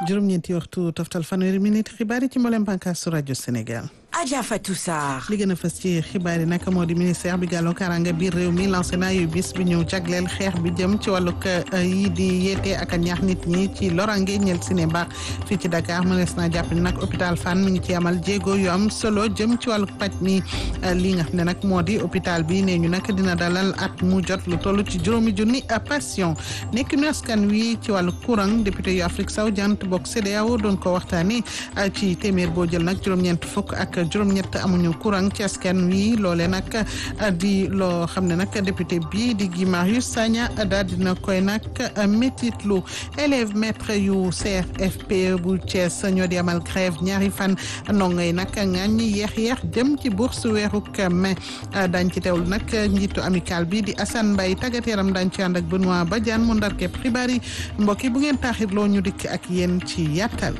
juróom-ñeenti waxtu toftal fanweeri minute xibaar yi ci mboolem bànqaasu rajo Sénégal. Adja Fatou Sarr. li gën a fës ci xibaar yi nag moo di ministère bi gàlloo kaaraange biir réew mi lancé na yu bis bi ñu jagleel xeex bi jëm ci wàllug yi di yeete ak a ñaax nit ñi ci lorange ñel si ne baax fii ci Dakar mënees naa jàpp ni nag hôpital Fann mi ngi ci amal jéego yu am solo jëm ci wàllug paj mi li nga xam ne nag moo di hôpital bi nee ñu nag dina dalal at mu jot lu toll ci juróomi junni patient nekk nu askan wi ci wàllu courant député yu Afrique sowu jant bokk CEDEAO doon ko waxtaanee ci téeméer boo jël nag juróom-ñeent fukk ak juróom-ñett amuñu courant ci askan wi loole nag di loo xam ne nag député bi di Guy Marius Sagna daal dina koy nag métitlu élève maître yu CRFPE bu Thiès ñoo di amal grève ñaari fan ndongo yi nag ŋàññ yeex yeex jëm ci bourse weeruk mai dañ ci teewlu nag njiitu amical bi di Assane Mbaye tàggat yaram dañ ci ànd ak Benoît Badiane mu ndar képp xibaar yi mbokk yi bu ngeen taaxirloo ñu dikk ak yéen ci yàttal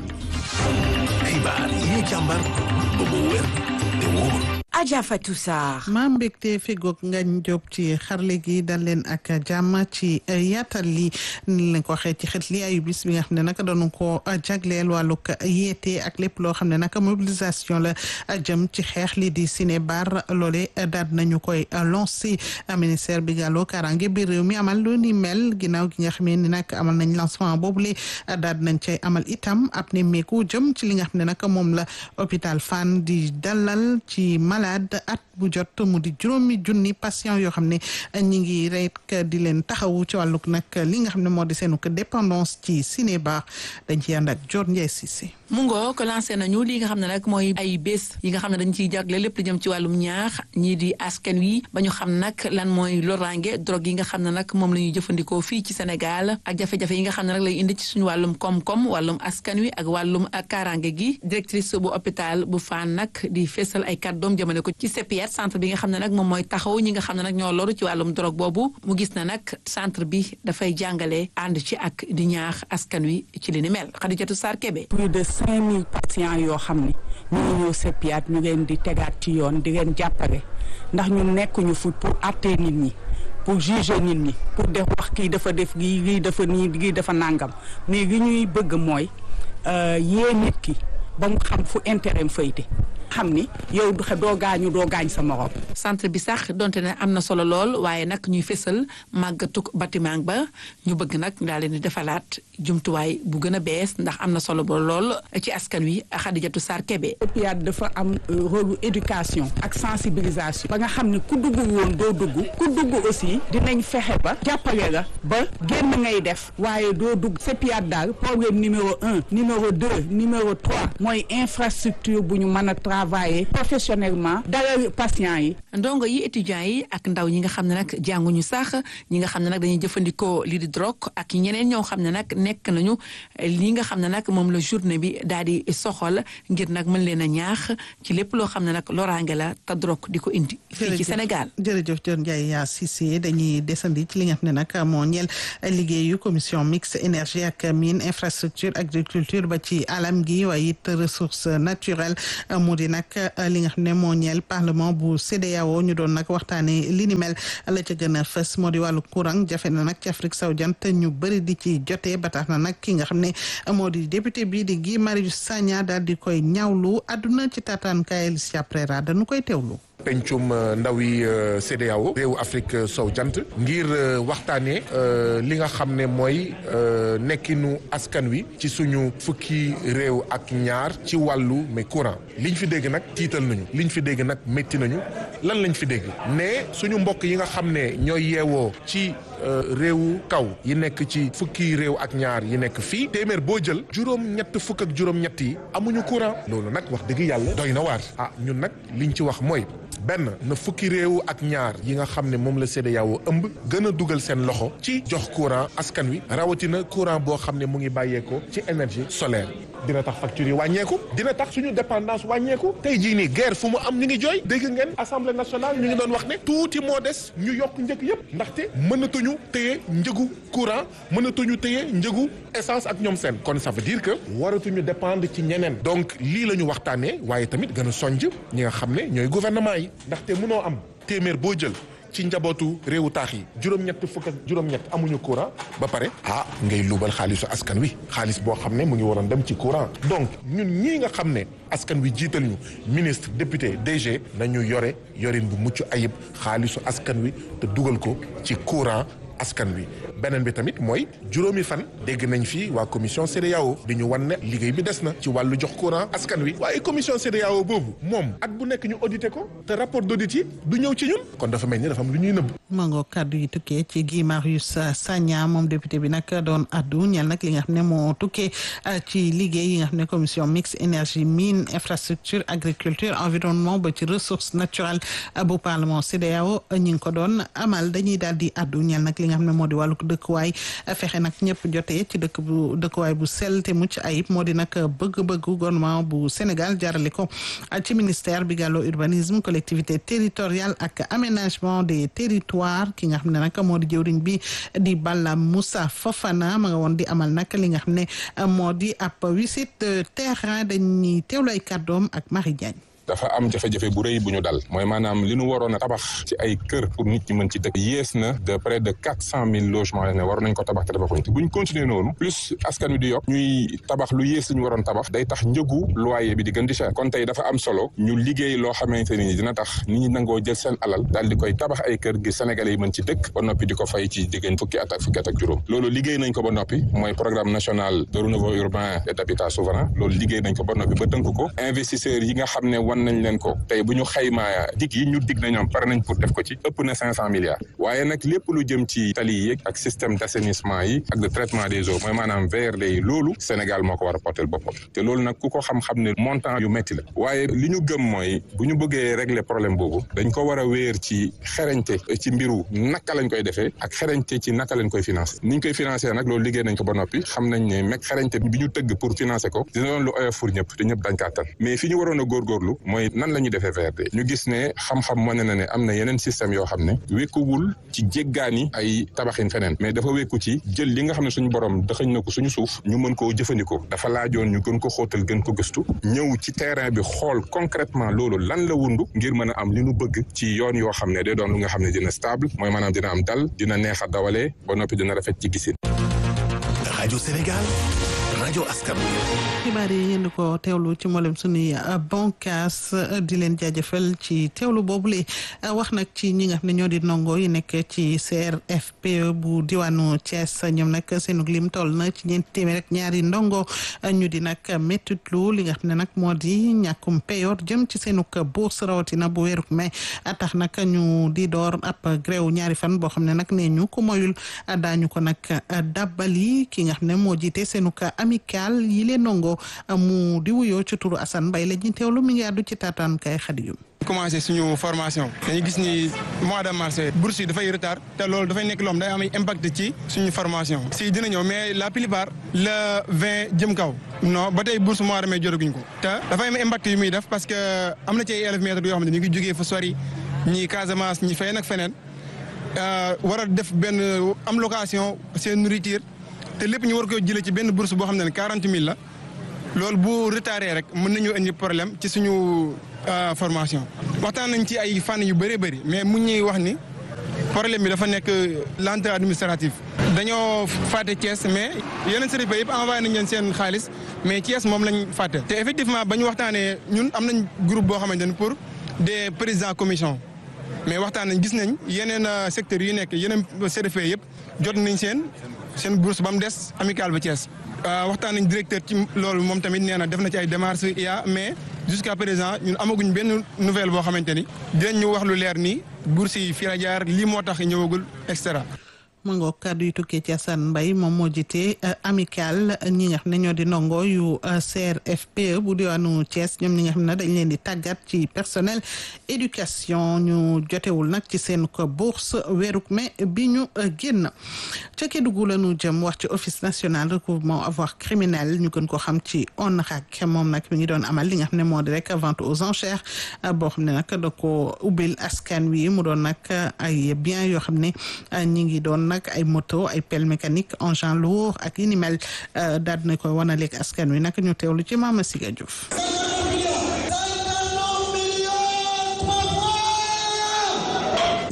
xibaar yi càmbar ba mu wér te wóor Adja Fatou Sarr. maa mbégte fegoog ngañ jóob ci xarle gi dal leen ak jàmm ci yaatal li ni leen ko waxee ci xët li ayu bis bi nga xam ne nag doonu ko jagleel wàllug yeete ak lépp loo xam ne nag mobilisation la jëm ci xeex li di ciné bar loole daal nañu koy lancé ministère bi gàlloo kaaraange biir réew mi amal lu ni mel ginnaaw gi nga xamee ni nag amal nañ lancement boobule daal nañ cay amal itam ab ne meeku jëm ci li nga xam ne nag moom la hôpital Fann di dalal ci malade at bu jot mu di juróomi junni patient yoo xam ne ñi ngi rek di leen taxawu ci wàllug nag li nga xam ne moo di seenu dépendance ci ciné bar dañ ci ànd ak Dior Ndiaye Cissé mu ngoo ko lancé nañu li nga xam ne nag mooy ay bés yi nga xam ne dañ ciy jagle lépp lu jëm ci wàllum ñaax ñii di askan wi ba ñu xam nag lan mooy loraange drogue yi nga xam ne nag moom la ñuy jëfandikoo fii ci Sénégal ak jafe-jafe yi nga xam ne nag lay indi ci suñu wàllum koom-koom wàllum askan wi ak wàllum kaaraange gi directrice bu hôpital bu Fann nag di feesal ay kàddoom jëmale ko ci CPR centre bi nga xam ne nag moom mooy taxaw ñi nga xam ne nag ñoo loru ci wàllum drogue boobu mu gis na nag centre bi dafay jàngale ànd ci ak di ñaax askan wi ci li ni mel Khadijatou Sarr Kébé plus de cinq mille patients yoo xam ne ñu ngi ñëw CPR ñu leen di tegaat ci yoon di leen jàppale ndax ñu nekkuñu fu pour àttee nit ñi pour juger nit ñi pour def wax kii dafa def lii lii dafa nii lii dafa nàngam mais li ñuy bëgg mooy yee nit ki ba mu xam fu intérêt fayte xam ni yow doo gaañu doo gaañ sa morom. centre bi sax donte ne am na solo lool waaye nag ñuy fésal màggatuk bâtiment ba ñu bëgg nag daal leen di defalaat jumtuwaay bu gën a bees ndax am na solo ba lool ci askan wi Xadijatu Sarr Kébé. CPR dafa am rôle éducation ak sensibilisation. ba nga xam ni ku dugg woon doo dugg ku dugg aussi dinañ fexe ba jàppale la ba génn ngay def waaye doo dugg CPR daal problème numéro un numéro deux numéro trois mooy infrastructure bu ñu mën a travailler professionnellement dalal patients yi. ndongo yi étudiants yi ak ndaw ñi nga xam ne nag jànguñu sax ñi nga xam ne nag dañuy jëfandikoo lii di drogue ak ñeneen ñoo xam ne nag nekk nañu li nga xam ne nag moom la journée bi daal di soxal ngir nag mën leen a ñaax ci lépp loo xam ne nag loraange la te drogue di ko indi. fii ci Sénégal jërëjëf Dior Ndiaye yaa Cissé dañuy desandi ci li nga xam ne nag moo ñeel liggéeyu commission mixte énergie ak mine infrastructure agriculture ba ci alam gi waaye it ressources naturelles mu di nag li nga xam ne moo ñeel parlement bu CEDEAO ñu doon nag waxtaanee li ni mel la ca gën a fës moo di wàllu courant jafe na nag ci Afrique sowu jant ñu bëri di ci jotee ba tax na nag ki nga xam ne moo di député bi di Guy Marius Sagna daal di koy ñaawlu àdduna ci taataan kaayel si après ra dañu koy teewlu. pencum ndaw yi CEDEAO réewu Afrique sow jant ngir waxtaanee li nga xam ne mooy nekkinu askan wi ci suñu fukki réew ak ñaar ci wàllu mais courant liñ fi dégg nag tiital nañu liñ fi dégg nag métti nañu lan lañ fi dégg ne suñu mbokk yi nga xam ne ñooy yeewoo ci réewu kaw yi nekk ci fukki réew ak ñaar yi nekk fii téeméer boo jël juróom-ñett fukk ak juróom-ñett yi amuñu courant loolu nag wax dëgg yàlla doy na waar ah ñun nag liñ ci wax mooy benn na fukki réew ak ñaar yi nga xam ne moom la CEDEAO ëmb gën a dugal seen loxo ci jox courant askan wi rawatina courant boo xam ne mu ngi bàyyeekoo ci énergie solaire dina tax factures yi wàññeeku dina tax suñu dépendance wàññeeku tey jii nii guerre fu mu am ñu ngi jooy dégg ngeen assemblée nationale ñu ngi doon wax ne tuuti moo des ñu yokk njëg yëpp ndaxte mënatuñu téye njëgu courant mënatuñu téye njëgu essence ak ñoom seen kon ça veut dire que waratuñu dépendre ci ñeneen donc lii la ñu waxtaanee waaye tamit gën a sonj ñi nga xam ne ñooy gouvernement yi ndaxte mënoo am téeméer boo jël ci njabootu réewu taax yi juróom-ñett fukk ak juróom-ñett amuñu courant ba pare ah ngay luubal xaalisu askan wi xaalis boo xam ne mu ngi waroon dem ci courant donc ñun ñii nga xam ne askan wi jiital ñu ministre député DG nañu yore yorin bu mucc ayib xaalisu askan wi te dugal ko ci courant askan wi beneen bi tamit mooy juróomi fan dégg nañ fi waa commission CEDEAO di ñu wan ne liggéey bi des na ci wàllu jox courant askan wi waaye commission CEDEAO boobu moom at bu nekk ñu audité ko te rapport d'audit yi du ñëw ci ñun kon dafa mel ni dafa am lu ñuy nëbb mango kàddu yi tukkee ci Guy Marius Sagna moom député bi nag doon addu ñeel nag li nga xam ne moo tukkee ci liggéey yi nga xam ne commission mixte énergie mine infrastructure agriculture environnement ba ci ressources naturelles bu parlement CEDEAO ñi ngi ko doon amal dañuy daal di addu ñeel nag li nga xam ne moo di wàllu dëkkuwaay fexe nag ñëpp jotee ci dëkk bu dëkkuwaay bu sell te mucc ayib moo di nag bëgg-bëggu gouvernement bu Sénégal jaarale ko ci ministère bi gàlloo urbanisme collectivité territoriale ak aménagement des territoires ki nga xam ne nag moo di jëwriñ bi di Balla Moussa Fofana ma nga woon di amal nag li nga xam ne moo di ab visite terrain dañuy teewlu ay kàddoom ak Marie Diagne dafa am jafe-jafe bu rëy bu ñu dal mooy maanaam li ñu waroon a tabax ci ay kër pour nit ñi mën ci dëkk yées na de près de quatre cent mille logements ne war nañ ko tabax te tabaxuñ te buñ continuer noonu plus askan wi di yokk ñuy tabax lu yées li ñu waroon tabax day tax njëgu loyer bi di gën di cher kon tey dafa am solo ñu liggéey loo xamante ni dina tax nit ñi nangoo jël seen alal daal di koy tabax ay kër gi sénégalais yi mën ci dëkk ba noppi di ko fay ci diggante fukki at ak fukki at ak juróom loolu liggéey nañ ko ba noppi mooy programme national de renouveau urbain et d'habitat souverain loolu liggéey nañ ko ba noppi ba tënk ko investisseurs yi nga xam ne wan nañ leen ko tey bu ñu xaymaa dig yi ñu dig na ñoom pare nañ pour def ko ci ëpp na cinq cent milliards waaye nag lépp lu jëm ci tali yi ak système d' assainissement yi ak de traitement des eaux mooy maanaam VRD yi loolu Sénégal moo ko war a porter boppam te loolu nag ku ko xam-xam ne montant yu métti la waaye li ñu gëm mooy bu ñu bëggee régler problème boobu dañ ko war a wéer ci xerañte ci mbiru naka lañ koy defee ak xerañte ci naka lañ koy financer ni ñu koy financer nag loolu liggéey nañ ko ba noppi xam nañ ne meg xerañte bi ñu tëgg pour financer ko dina doon lu oyof pour ñëpp te ñëpp dañ kaa tan mais fi ñu waroon a góorgóorlu mooy nan la ñuy defee VRD ñu gis ne xam-xam wane na ne am na yeneen système yoo xam ne wékkuwul ci jéggaani ay tabaxin feneen mais dafa wékku ci jël li nga xam ne suñu borom dëxëñ na ko suñu suuf ñu mën koo jëfandikoo dafa laajoon ñu gën ko xóotal gën ko gëstu ñëw ci terrain bi xool concrètement loolu lan la wundu ngir mën a am li nu bëgg ci yoon yoo xam ne day doon lu nga xam ne dina stable mooy maanaam dina am dal dina neex a dawalee ba noppi dina rafet ci gisin rajo Sénégal rajo askan wi xibaar yi ngeen di ko teewlu ci mboolem suñuy bonkaas di leen jaajëfal ci teewlu boobule wax nag ci ñi nga xam ne ñoo di ndongo yi nekk ci CRFPE bu diwaanu Thiès ñoom nag seenug lim toll na ci ñeenti téeméer rek ñaari ndongo ñu di nag méttitlu li nga xam ne nag moo di ñàkkum payoor jëm ci seenug bourse rawatina bu weeruk mai tax nag ñu di door ab gréew ñaari fan boo xam ne nag nee ñu ko moyul daañu ko nag dabbali ki nga xam ne moo jiite seenug amical yi leen ndongo mu di wuyoo ci turu Assane Mbaye la ñuy teewlu mi ngi àddu ci taataan kay xadiyum commencé suñu formation dañu gis ni mois de mars bourse yi dafay retard te loolu dafay nekk loom day am impact ci suñu formation si dina ñëw mais la plupart le vingt jëm kaw non ba tey bourse mois de mai jotaguñ ko te dafay am impact yu muy def parce que am na ci ay élèves maîtres yoo xam ne ñu ngi jógee fa sori ñi Casamance ñi fay nag feneen war a def benn am location seen nourriture te lépp ñu war ko jëlee ci benn bourse boo xam ne quarante mille la loolu bu retardé rek mën nañu indi problème ci suñu formation. waxtaan nañ ci ay fànn yu bëree bëri mais mu ñuy wax ni problème bi dafa nekk lenteur administrative. dañoo fàtte Thiès mais yeneen services yëpp envoyé nañ leen seen xaalis mais Thiès moom lañ fàtte. te effectivement ba ñu waxtaanee ñun am nañ groupe boo xamante ni pour des présidents commission mais waxtaan nañ gis nañ yeneen secteurs yu nekk yeneen CRFPE yëpp jot nañ seen. seen bourse ba mu des amical ba Thiès waxtaan nañ directeur ci loolu moom tamit nee na def na ci ay démarches ya mais jusqu'à présent ñun amaguñ benn nouvelle boo xamante ni dinañ ñu wax lu leer nii bourse yi fii la jaar lii moo tax ñëwagul et cetera. ma ngoog kàddu yu tukkee ci Assane Mbaye moom moo jiite amical ñi nga xam ne ñoo di ndongo yu CRFPE bu diwaanu Thiès ñoom ñi nga xam ne dañ leen di tàggat ci personnel éducation ñu jotewul nag ci seen ko bourse weeruk mai bi ñu génn ca Kédougou la ñu jëm wax ci office national recouvrement avoir criminel ñu gën ko xam ci ONRAC moom nag mi ngi doon amal li nga xam ne moo di rek vente aux enchères boo xam ne nag da ko ubbil askan wi mu doon nag ay biens yoo xam ne ñi ngi doon nag ay moto ay pelle mécanique engin lourd ak yi ni mel daal dina koy wanaleeg askan wi nag ñu teewlu ci Mama Siga Diouf ci bile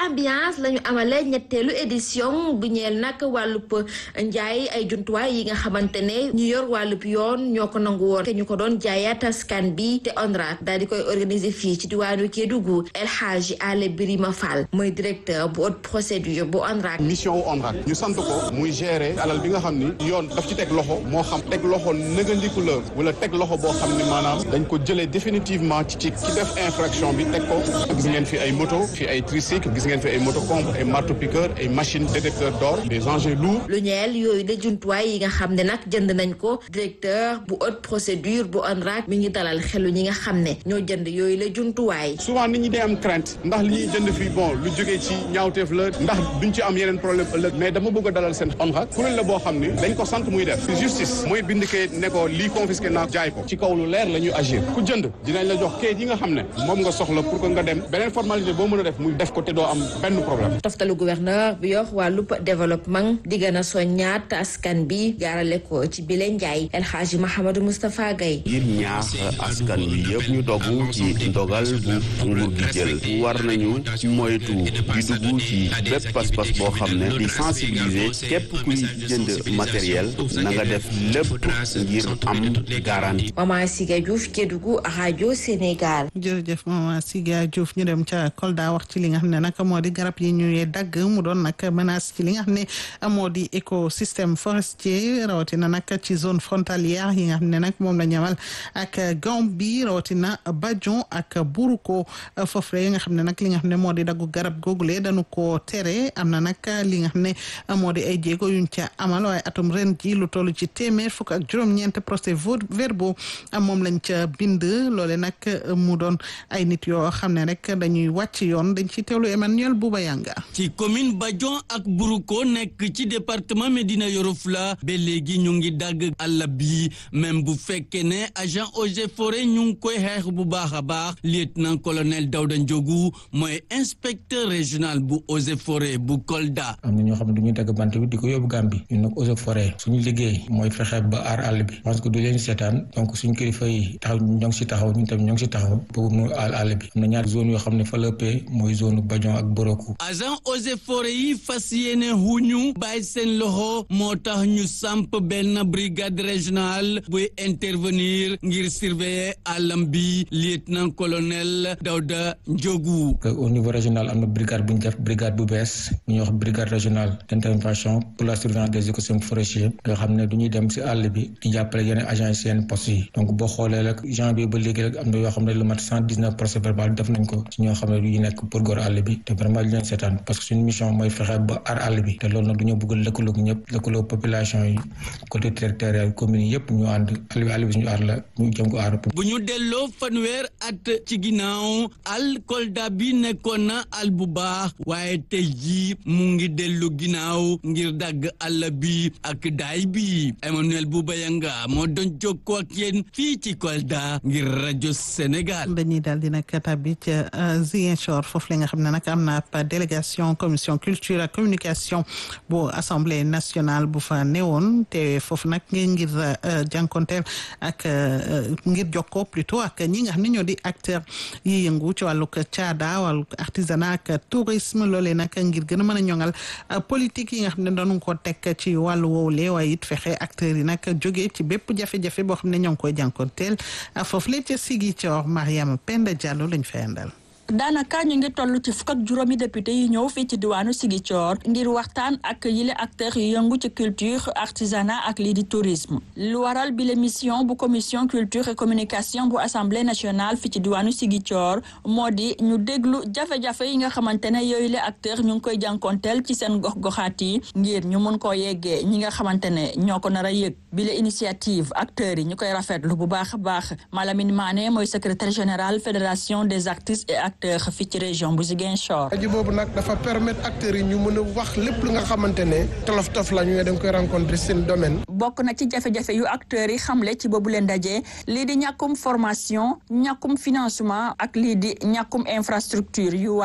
ambiance la ñu amalee ñetteelu édition bu ñeel nag wàllub njaay ay jumtuwaay yi nga xamante ne ñu yor wàllub yoon ñoo ko nangu woon te ñu ko doon jaayaat askan bi te ONRAD daal di koy organiser fii ci diwaanu Kédougou El Hadji Ale Birima Fall mooy directeur bu haute procédure bu ONRAD. mission wu ONRAD ñu sant ko muy gérer alal bi nga xam ni yoon daf ci teg loxo moo xam teg loxo nëgandiku la wala teg loxo boo xam ni maanaam dañ ko jëlee définitivement ci ci ki def infraction bi teg ko gis ngeen fi ay moto fi ay tricycle gis ngeen fi ay moto pompe ay marteau piqueur ay machine détecteur d'or des engins lourds lu ñeel yooyu la jumtuwaay yi nga xam ne nag jënd nañ ko directeur bu haute procédure bu ONRAD mi ngi dalal xelu ñi nga xam ne ñoo jënd yooyu la jumtuwaay. souvent nit ñi day am crainte ndax li ñuy jënd fii bon lu jógee ci ñaawteef la ndax duñ ci am yeneen problème ëllëg mais dama bëgg a dalal seen ONRAD kuréel la boo xam ni dañ ko sant muy def justice mooy bind kayit ne ko lii confisqué naa jaay ko ci kaw lu leer la ñuy agir ku jënd dinañ la jox kayit yi nga xam ne moom nga soxla pour que nga dem beneen formalité boo mën a def muy def ko te doo am benn problème. toftalu gouverneur bi yor wàllub développement di gën a soññaat askan bi jaarale ko ci bile njaay El Hadji Mahamadou Moustapha Gaye ngir ñaax askan wi yëpp ñu dogu ci ndogal bu nguur gi jël war nañu moytu di dugg ci bépp pas-pas boo xam ne di sensibiliser képp kuy jënd matériel na nga def lépp ngir am garantie. Mama Siga Diouf Kédougou rajo Sénégal. jërëjëf Mama Siga Diouf ñu dem ca Kolda wax ci li nga xam ne nag moo di garab yi ñuy dagg mu doon nag menace ci li nga xam ne moo di écosystème forestier rawatina nag ci zone frontalière yi nga xam ne nag moom la ñamal ak Gambie rawatina Badion ak Buruko foofu la yi nga xam ne nag li nga xam ne moo di daggu garab googule dañu ko tere am na nag li nga xam ne moo di ay jéego yuñ ca amal waaye atum ren ji lu toll ci téeméer fukk ak juróom-ñeent procès verbaux moom lañ ca bind loole nag mu doon ay nit yoo xam ne rek dañuy wàcc yoon dañ ci teewlu Emmanuel Bouba Yanga ci commune Badion ak Buruko nekk ci département Médina Yoro Foulah ba léegi ñu ngi dagg àll bi même bu fekkee ne agent eaux et forêts ñu ngi koy xeex bu baax a baax lieutenant colonel Daouda Ndiogou mooy inspecteur régional bu eaux et forêts bu Kolda. am na ñoo xam ne du ñuy dagg bant bi di ko yóbbu Gambie ñun nag eaux et forêts suñu liggéey mooy fexe ba aar àll bi parce que du leen seetaan donc suñu kilifa yi taxaw ñoo ngi si taxaw ñun tamit ñoo ngi si taxaw pour mu aar àll bi am na ñaari zone yoo xam ne fa la ëppee mooy zone Badion ak Boroku. agent eaux et forêts yi fas yéene huñu bàyyi seen loxo moo tax ñu samp benn brigade régionale buy intervenir ngir surveiller àllam bi lieutenant colonel Daouda Ndiogou. au niveau régional am na brigade bu ñu def brigade bu bees ñu wax brigade régionale d' intervention pour la surveillance des écosystèmes forestiers nga xam ne du ñuy dem si àll bi di jàppale yeneen agents yi seen poste yi donc boo xoolee rek janvier ba léegi rek am na yoo xam ne lu mat cent dix neuf procès verbal def nañ ko si ñoo xam ne du ñu nekk pour góor àll bi te vraiment di leen seetaan parce que suñu mission mooy fexe ba aar àll bi te loolu nag du ñu bëgg lëkkaloog ñëpp lëkkaloo population yi côté territorial commune yi yëpp ñu ànd àll bi àll bi suñu aar la ñu jëm ko aar bu ñu delloo fanweer at ci ginnaaw al Kolda bi nekkoon na al bu baax waaye tey jii mu ngi dellu ginnaaw ngir dagg àll bi ak daay bi Emmanuel Boubayanga moo doon jokkoo ak yéen fii ci Kolda ngir rajo Sénégal. dañuy daal di nag tabbi ca Ziguinchor foofu la nga xam ne nag am na ab délégation commission culture ak communication bu assemblée nationale bu fa newoon te foofu nag ngir jànkonteel ak ngir jokkoo plutôt ak ñi nga xam ne ñoo di acteur yi yëngu ci wàllug caada wàllug artisanat ak tourisme loolee nag ngir gën a mën a ñoŋal politique yi nga xam ne doonu ko teg ci wàllu woowule waaye it fexe acteurs yi nag jógee ci bépp jafe-jafe boo xam ne ñoo ngi koy jànkonteel foofu la ca Ziguinchor Mariama Penda Diallo lañ fay àndal daanaka ñu ngi toll ci fukk ak juróomi député yi ñëw fii ci diwaanu Ziguinchor ngir waxtaan ak yile acteurs yu yëngu ci culture artisanat ak lii di tourisme lu waral bi la mission bu commission culture et communication bu assemblée nationale fii ci diwaanu Ziguinchor moo di ñu déglu jafe-jafe yi nga xamante ne yooyu la acteurs ñu ngi koy jànkonteel ci seen gox-goxaat yi ngir ñu mun koo yeggee ñi nga xamante ne ñoo ko nar a yëg bi la initiative acteurs yi ñu koy rafetlu bu baax a baax Malamine Mané mooy secrétaire général fédération des artistes et acteurs fii ci région bu Ziguinchor. rajo boobu nag dafa permettre acteurs yi ñu mën a wax lépp lu nga xamante ne tolof tof la ñu dañ koy rencontrer seen domaine. bokk na ci jafe-jafe yu acteurs yi xamle ci boobu leen daje lii di ñàkkum formation ñàkkum financement ak lii di ñàkkum infrastructure yu war.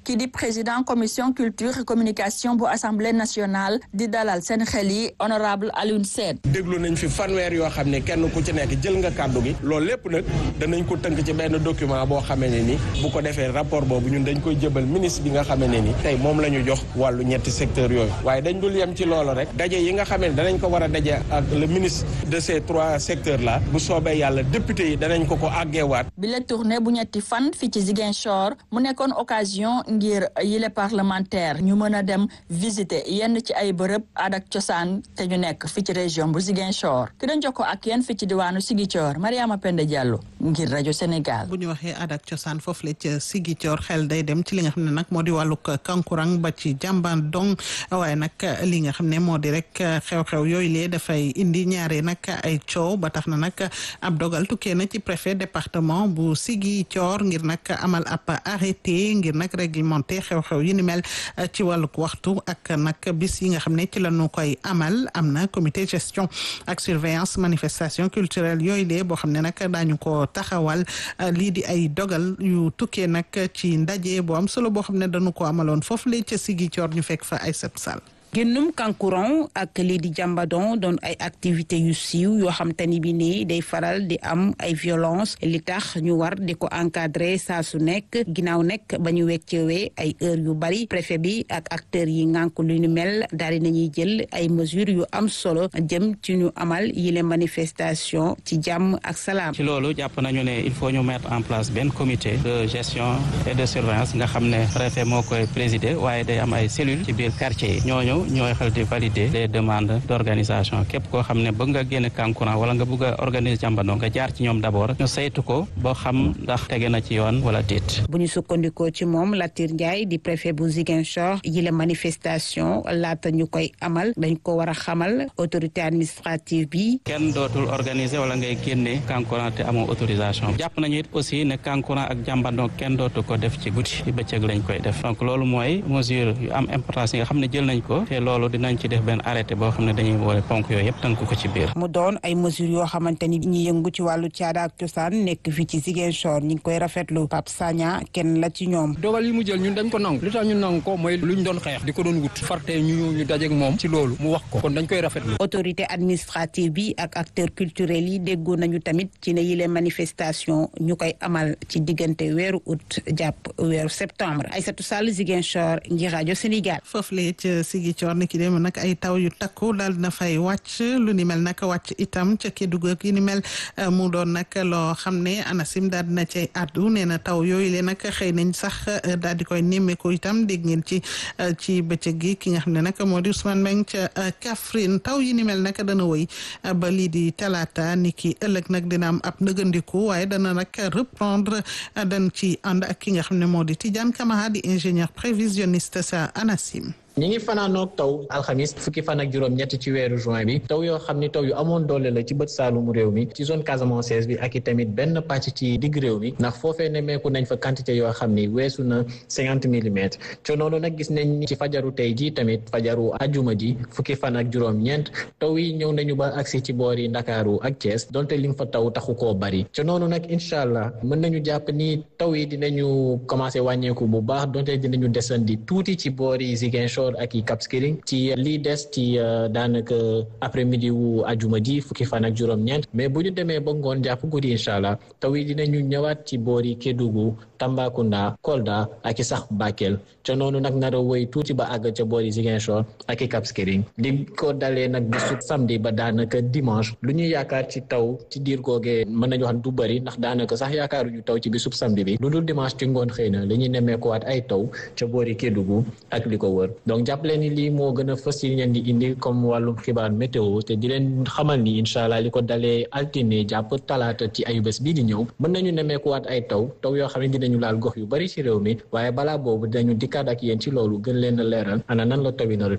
kii di président commission culture et communication bu assemblée nationale di dalal seen xel yi honorable Alioune Sène déglu nañ fi fanweer yoo xam ne kenn ku ci nekk jël nga kàddu gi loolu lépp nag danañ ko tënk ci benn document boo xamee ne ni bu ko defee rapport boobu ñun dañ koy jëbal ministre bi nga xamee ne ni tey moom la ñu jox wàllu ñetti secteur yooyu waaye dañ dul yem ci loolu rek daje yi nga xamee ne danañ ko war a daje ak le ministre de ces trois secteurs là bu soobee yàlla député yi danañ ko ko àggeewaat bi la tournée bu ñetti fan fii ci Ziguinchor mu nekkoon occasion ngir yile parlementaire ñu mën a dem visiter yenn ci ay bërëb aada ak cosaan te ñu nekk fii ci région bu Ziguinchor ki dañ jokkoo ak yéen fii ci diwaanu Ziguinchor Mariama Penda Diallo ngir rajo Sénégal. bu ñu waxee aada ak cosaan foofu la ca Ziguinchor xel day dem ci li nga xam ne nag moo di wàllug kankurang ba ci jàmbaan dong waaye nag li nga xam ne moo di rek xew-xew yooyu lee dafay indi ñaare nag ay coow ba tax na nag ab dogal tukkee na ci préfet département bu Ziguinchor ngir nag amal ab arrêté ngir nag réglementé xew-xew yi ni mel ci wàllug waxtu ak nag bis yi nga xam ne ci la ñu koy amal am na comité gestion ak surveillance manifestation culturelle yooyu lee boo xam ne nag daañu ko taxawal lii di ay dogal yu tukkee nag ci ndaje boo am solo boo xam ne dañu ko amaloon foofu lee ca Ziguinchor ñu fekk fa ay sat sal génnum kankuran ak lii di jàmbadon doon ay activités yu siiw yoo xam te ni bi nii day faral di am ay violence li tax ñu war di ko encadrer saa su nekk ginnaaw nekk ba ñu weccewee ay heures yu bari préfet bi ak acteurs yi ngànk lu ñu mel daal di nañuy jël ay mesures yu am solo jëm ci ñu amal yile manifestation ci jàmm ak salaam. ci loolu jàpp nañu ne il faut ñu mettre en place benn comité de gestion et de surveillance nga xam ne préfet moo koy présider waaye day am ay cellules ci biir quartier yi ñooñu ñooy xel di valider les demandes d' organisation képp koo xam ne bëgg nga génn kankuran wala nga bëgg a organiser jàmbandoo nga jaar ci ñoom d' abord ñu saytu ko boo xam ndax tege na ci yoon wala déet. bu ñu sukkandikoo ci moom Latir Ndiaye di préfet bu Ziguinchor yile manifestation laata ñu koy amal dañ ko war a xamal autorité administrative bi. kenn dootul organiser wala ngay génne kankuran te amoo autorisation jàpp nañu it aussi ne kankuran ak jàmbandoo kenn dootu ko def ci guddi ci bëccëg lañ koy def donc loolu mooy mesure yu am importance yi nga xam ne jël nañ ko te loolu dinañ ci def benn arrêté boo xam ne dañuy boole ponk yooyu yëpp tënk ko ci biir. mu doon ay mesures yoo xamante ni ñi yëngu ci wàllu caada ak cosaan nekk fii ci Ziguinchor ñi ngi koy rafetlu Pape Sagna kenn la ci ñoom. dogal yi mu jël ñun dañ ko nangu li tax ñu nangu ko mooy luñ doon xeex di ko doon wut farte ñu ñu dajeeg moom ci loolu mu wax ko kon dañ koy rafetlu. autorité administrative bi ak acteurs culturels yi déggoo nañu tamit ci ne yile manifestation ñu koy amal ci diggante weeru août jàpp weeru septembre Aïssatou Sall Ziguinchor ngir rajo Sénégal. foofu la ca Ziguinchor ni ki dem nag ay taw yu takku daal dina fay wàcc lu ni mel nag wàcc itam ca Kédougou ak yi ni mel mu doon nag loo xam ne ANACIM daal dina cay addu nee na taw yooyu le nag xëy nañ sax daal di koy nemmeeku itam dégg ngeen ci ci bëccëg gi ki nga xam ne nag moo di Ousmane Mbengue ca Kaffrine taw yi ni mel nag dana wëy ba lii di talaata ni ki ëllëg nag dina am ab nëgëndiku waaye dana nag reprendre dañ ci ànd ak ki nga xam ne moo di Tidiane Camara di ingénieur prévisionniste sa ANACIM. ñi ngi fanaanoog taw alxamis fukki fan ak juróom ñett ci weeru juin bi taw yoo xam ni taw yu amoon doole la ci bët saalumu réew mi ci zone casamançaise bi ak i tamit benn pàcc ci digg réew mi ndax foofee nemmeeku nañ fa quantité yoo xam ni weesu na cinquante millimètres co noonu nag gis nañ ci fajaru tey ji tamit fajaru ajuma ji fukki fan ak juróom ñeent taw yi ñëw nañu ba agsi ci boor yi ndakaaru ak Thiès donte lim fa taw taxu koo bari co noonu nag incha allah mën nañu jàpp ni taw yi dinañu commencé wàññeeku bu baax donte dinañu desandi tuuti ci boor yi Ziguinchor ak i Cap Skirring ci lii des ci daanaka après midi wu ajuma ji fukki fan ak juróom-ñeent mais bu ñu demee ba ngoon jàpp guddi incha allah taw yi dinañu ñëwaat ci boori Kédougou Tambacounda Kolda ak i sax Bakel ca noonu nag nar a wëy tuuti ba àgg ca boori Ziguinchor ak i Cap Skirring di ko dalee nag bisu samedi ba daanaka dimanche lu ñu yaakaar ci taw ci diir googee mën nañu wax du bëri ndax daanaka sax yaakaaruñu taw ci bisub samedi bi lu dul dimanche ci ngoon xëy na la ñuy nemmeekuwaat ay taw ca boori Kédougou ak li ko wër donc jàppale ni lii moo gën a fës yi leen di indi comme wàllum xibaar météo te di leen xamal ni incha allah li ko dalee altine jàpp talaata ci ayu bés bii di ñëw mën nañu nemmeekuwaat ay taw taw yoo xam ne dinañu laal gox yu bari ci réew mi waaye balaa boobu dinañu dikkaat ak yéen ci loolu gën leen a leeral ana nan la taw yi nar a tëddee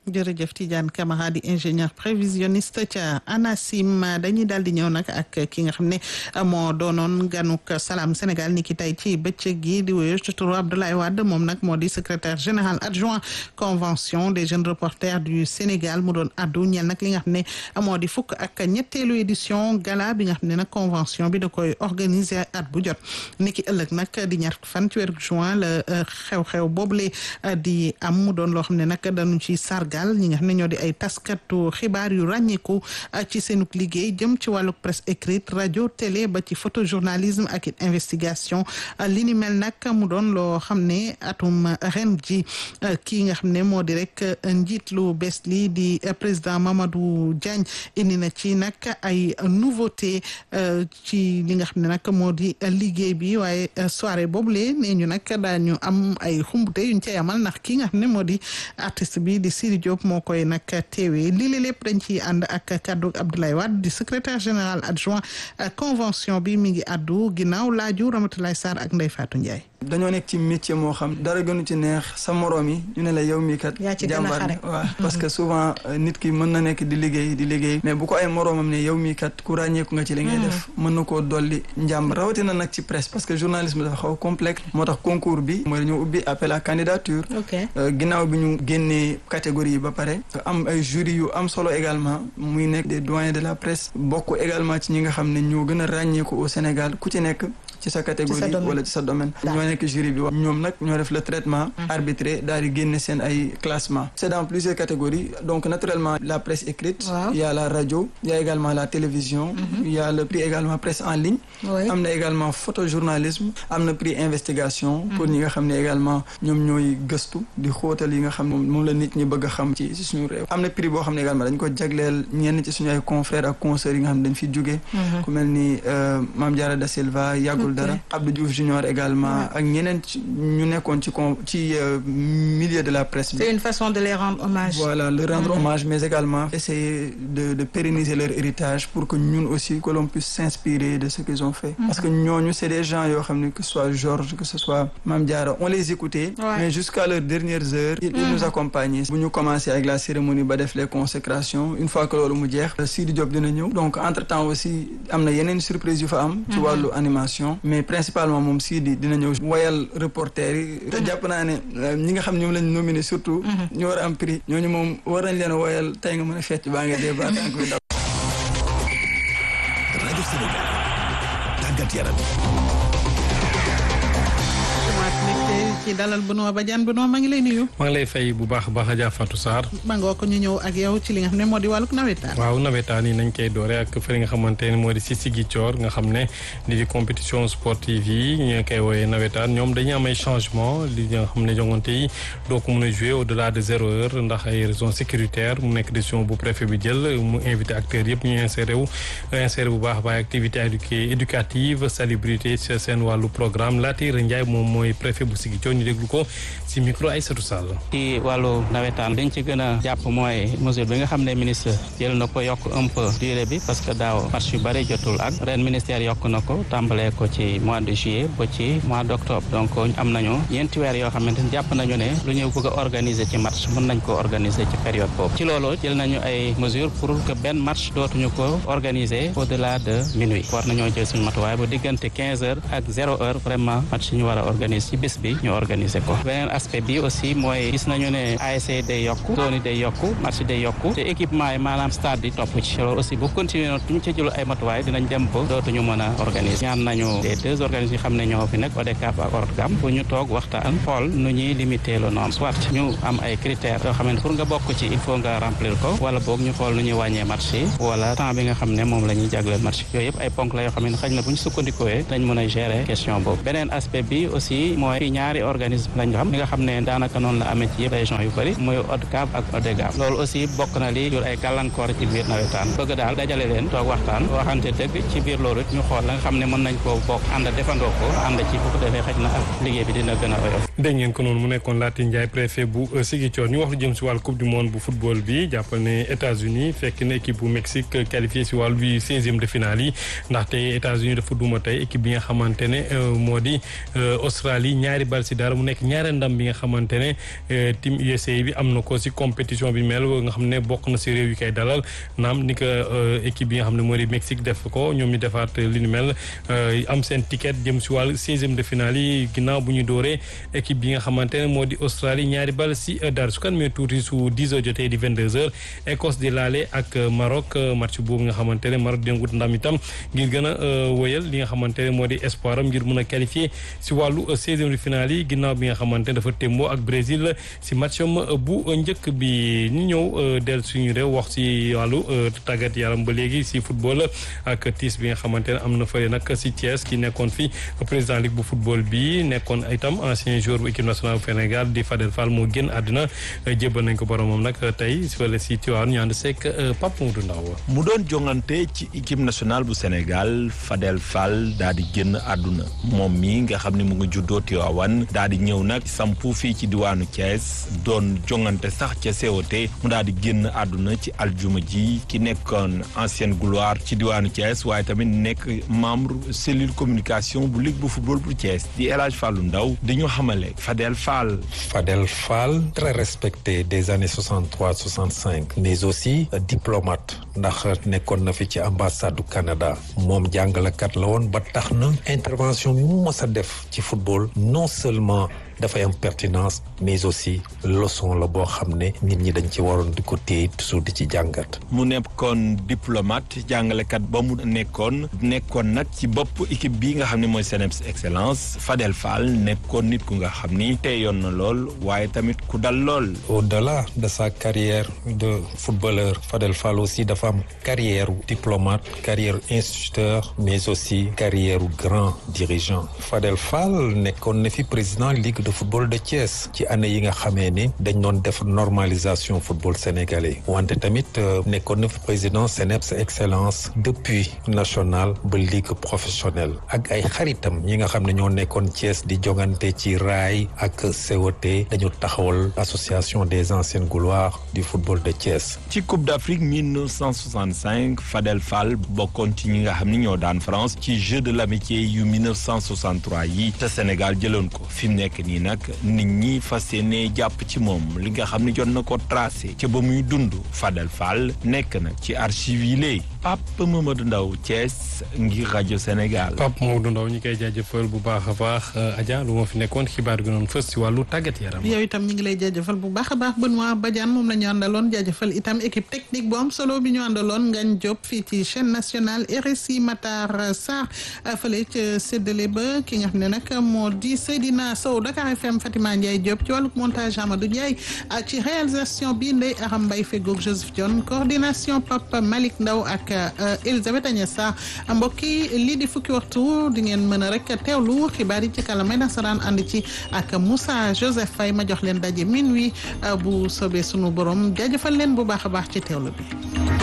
jërëjëf Tidiane Camara di ingénieur prévisionniste ca ANACIM dañuy daal di ñëw nag ak ki nga xam ne moo doonoon ganuk Salam Sénégal ni ki tey ci bëccëg gi di wéyu ci turu Abdoulaye Wade moom nag moo di secrétaire général adjoint convention des jeunes reporters du Sénégal mu doon addu ñeel nag li nga xam ne moo di fukk ak ñetteelu édition gala bi nga xam ne nag convention bi da koy organiser at bu jot ni ki ëllëg nag di ñaar fan ci weeru juin la xew-xew boobule di am mu doon loo xam ne nag dañu ci sargal ñi nga xam ne ñoo di ay taskatu xibaar yu ràññeeku ci seenuk liggéey jëm ci wàlluk presse écrite rajo télé ba ci photojournalisme ak it investigation li ni mel nag mu doon loo xam ne atum ren ji kii nga xam ne moo di rek njiit lu bees li di président Mamadou Diagne indi na ci nag ay nouveauté ci li nga xam ne nag moo di liggéey bi waaye soirée boobule nee ñu nag daañu am ay xumbute yuñ cay amal ndax kii nga xam ne moo di artiste bi di Siri Diop moo koy nag teewee lii la lépp dañ ciy ànd ak kaddu Abdoulaye Wade di secrétaire général adjoint convention bi mi ngi addu ginnaaw laaju Ramatoulaye Sarr ak Ndeye Fatou Ndiaye. dañoo nekk ci métier moo xam dara gënu ci neex sa moroom yi ñu ne la yow mii kat jàmbaar waaw parce que souvent nit ki mën na nekk di liggéey di liggéey mais bu ko ay moroomam ne yow mii kat ku ràññeeku nga ci li ngay def mën na koo dolli njàmb rawatina nag ci presse parce que journalisme dafa xaw complexe moo tax concours bi mooy dañoo ubbi appel à candidature ginnaaw bi ñu génnee catégorie yi ba pare am ay jury yu am solo également muy nekk des doyens de la presse bokk également ci ñi nga xam ne ñoo gën a ràññeeku au Sénégal ku ci nekk ci sa catégorie wala ci sa domaine ñoo nekk jury bi wax ñoom nag ñoo def le traitement arbitré daal di génne seen ay classement c'est dans plusieurs catégories donc naturellement la presse écrite il y a la radio il y a également la télévision il y a le prix également presse en ligne am na également photojournalisme am na prix investigation pour ñi nga xam ne également ñoom ñooy gëstu di xóotal yi nga xam ne moom la nit ñi bëgg a xam ci ci suñu réew am na prix boo xam ne également dañ ko jagleel ñenn ci suñu ay confrères ak consoeurs yi nga xam ne dañ fi jóge ku mel ni Mame Diarra Da Silva yàggul dara Abdou Diouf Junior également ak ñeneen ñu nekkoon ci con ci milieu de la presse bi. c'est une façon de les rendre hommage. voilà leur rendre hommage mais également essayer de de pérenniser leur héritage pour que ñun aussi que l'on puisse s'inspirer de ce qu'ils ont fait. parce que ñooñu c'est des gens yoo xam ne que ce soit Georges que ce soit Mame Diarra on les écoutait. mais jusqu'à leurs dernières heures. ils nous accompagnaient. bu ñu commencé avec la cérémonie ba def les consécrations une fois que loolu mu jeex. Sidi Diop dina ñëw. donc entre temps aussi am na yeneen surprise yu fa am. ci wàllu animation. mais principalement moom Sidi dina ñëw woyal reporter yi te jàpp naa ne ñi nga xam ñoom lañ nominé surtout ñu war a am prix ñooñu moom war nañ leen woyal tey nga mën a fecc baa nga dee baat ak daw rajo Sénégal tàggat yaram ci dalal Benoît Badiane Benoît maa ngi lay nuyu. maa ngi lay fay bu baax a baax Adja Fatou Sarr. maa ngoo ko ñu ñëw ak yow ci li nga xam ne moo di wàllug nawetaan. waaw nawetaan yi nañ koy doore ak fële nga xamante ne moo di si Ziguinchor nga xam ne li di compétition sportive yi ñu koy woowee nawetaan ñoom dañuy am ay changement li nga xam ne jongante yi doo ko mën a jouer au delà de zéro heure ndax ay raisons sécuritaires mu nekk décision bu préfet bi jël mu invité acteurs yëpp ñu inséré wu inséré bu baax baax activité éducative salubrité seen wàllu programme Latir Ndiaye moom mooy préfet bu Ziguinchor ñu déglu ko ci micro Aïssatou Sall. ci wàllu nawetaan liñ ci gën a jàpp mooy mesure bi nga xam ne ministre jël na ko yokk un peu durée bi parce que daaw match yu bëri jotul ak ren ministère yokk na ko tàmbalee ko ci mois de juillet ba ci mois d' octobre donc am nañu ñeenti weer yoo xamante ni jàpp nañu ne lu ñu bëgg a organiser ci match mën nañ ko organiser ci période boobu ci loolu jël nañu ay mesures pour que benn match dootuñu ko organiser au delà de minuit war nañoo jël suñu matuwaay ba diggante quinze heures ak zéro heure vraiment match ñu war a organiser ci bis bi ñu organiser ko beneen aspect bi aussi mooy gis nañu ne ASC day yokku zone yi day yokku match day yokku te équipement yi maanaam stade di topp ci loolu aussi bu continuer noonu duñu ci jël ay matuwaay dinañ dem ba dootuñu mën a organiser ñaan nañu les deux organismes yi xam ne ñoo fi nekk ODCAV ak ORCAM pour ñu toog waxtaan xool nu ñuy limiter le nombre soit ñu am ay critères yoo xam ne pour nga bokk ci il faut nga remplir ko wala boog ñu xool nu ñuy wàññee match yi wala temps bi nga xam ne moom la ñuy jagleel match yooyu yëpp ay ponk la yoo xam ne xëy na bu ñu sukkandikooyee dañ mën a gérer question boobu beneen aspect bi aussi mooy fi ñaari organisme lañ xam li nga xam ne daanaka noonu la amee ci yëpp région yu bëri muy ODCAV ak ODEGAV loolu aussi bokk na li jur ay gàllankoor ci biir nawetaan bëgg daal dajale leen toog waxtaan waxante dëgg ci biir loolu ñu xool la nga xam ne mën nañ koo bokk ànd defandoo ko ànd ci bu ko defee xëj na ak liggéey bi dina gën a oyof dégg ngeen ko noonu mu nekkoon Latir Ndiaye préfet bu Ziguinchor ñu wax lu jëm si wàllu coupe du monde bu football bi jàppal ne États-Unis fekk na équipe bu Mexique qualifié si wàllu bi seizième de finale yi ndaxte États-Unis dafa duma tey équipe bi nga xamante ne moo di Australie Australie ñaari bal si dara mu nekk ñaari ndam bi nga xamante ne team USA bi am na ko si compétition bi mel nga xam ne bokk na si réew yi koy dalal naam ni ko équipe bi nga xam ne moo di Mexique def ko ñoom ñu defaat li ni mel am seen ticket jëm si wàllu seizième de finale yi ginnaaw bu ñu dooree équipe bi nga xamante ne moo di Australie ñaari bal si dara su kan mee tuuti su 10 heures jotee di 22 heures Écosse di laale ak Maroc match boobu nga xamante ne Maroc dina wut ndam itam ngir gën a wëyal li nga xamante ne moo di espoir am ngir mun a qualifier si wàllu seizième de finale yi ginnaaw bi nga xamante ne dafa témboo ak Brésil si matcham bu njëkk bi ñu ñëw del suñu réew wax si wàllu tàggat yaram ba léegi si football ak tiis bi nga xamante ne am na fële nag si Thiès ki nekkoon fi président ligue bu football bi nekkoon itam ancien joueur bu équipe nationale bu Sénégal di Fadel Fall moo génn àddina jébbal nañ ko boromam nag tey fële si Tivaouane ñu ànd seeg Pape Modou Ndaw mu doon jongante ci équipe nationale bu Sénégal Fadel Fall daa di génn àdduna moom mi nga xam ne mu ngi juddoo Tivaouane daa di ñëw nag sampu fii ci diwaanu Thiès doon jongante sax ca COT mu daa di génn àdduna ci aljuma ji ki nekkoon ancienne gloire ci diwaanu Thiès waaye tamit nekk membre cellule communication bu ligue bu football bu Thiès di El Hadj Fallou Ndaw di ñu xamale Fadel Fall. Fadel Fall très respecté des années 63 65 mais aussi diplomate ndax nekkoon na fi ci ambassade du Canada moom jàngalekat la woon ba tax na intervention bi mu mës a def ci football non seulement dafay am pertinence mais aussi leçon la boo xam ne nit ñi dañ ci waroon di ko téye toujours di ci jàngat. mu nekkoon diplomate jàngalekat ba mu nekkoon nekkoon nag ci bopp équipe bii nga xam ne mooy CNEPS excellence Fadel Fall nekkoon nit ku nga xam ni teyoon na lool waaye tamit ku dal lool. au-delà de sa carrière de footballeur Fadel Fall aussi dafa am carrière diplomate carrière instituteur mais aussi carrière grand dirigeant Fadel Fall nekkoon na fi président ligue de football de Thiès ci année yi nga xamee ni dañ doon def normalisation football sénégalais wante tamit nekkoon na fi président CNEPS excellence depuis national ba ligue professionnelle ak ay xaritam ñi nga xam ne ñoo nekkoon Thiès di jongante ci raay ak COT dañu taxawal association des anciennes gloires du football de Thiès. ci Coupe d'Afrique 1965 Fadel Fall bokkoon ci ñi nga xam ni ñoo daan France ci Jeux de l'amitié yu 1963 yi te Sénégal jëloon ko fi mu nekk nii nag nit ñi fas yéene jàpp ci moom li nga xam ne jot na ko tracé ca ba muy dund Fadel Fall nekk na ci archive yi léegi Pape Mamadou Ndaw Thiès ngir rajo Sénégal. Pape Mamadou Ndaw ñi koy jaajëfal bu baax a baax Adja lu ma fi nekkoon xibaar gi noonu fës si wàllu tàggat yaram. yow itam ñu ngi lay jaajëfal bu baax a baax Benoît Badiane moom la ñu àndaloon jaajëfal itam équipe technique bu am solo bi ñu àndaloon Ngagne Diop fii ci chaîne nationale RSI Matar Sarr fële ca séddale ba ki nga xam ne nag moo di Seydina Sow Dakar FM Fatima Ndiaye Diop ci wàllu montage Amadou Ndiaye ci réalisation bi Ndeye Aram Mbaye fegoog Joseph Dione coordination Papa Malick Ndaw ak Elisabeth Agnès Sarr mbokk yi lii di fukki waxtu di ngeen mën a rek teewlu xibaar yi ci kàllaamay nasaraan ànd ci ak Moussa Joseph Faye ma jox leen daje minuit bu soobee sunu borom jaajëfal leen bu baax a baax ci teewlu bi.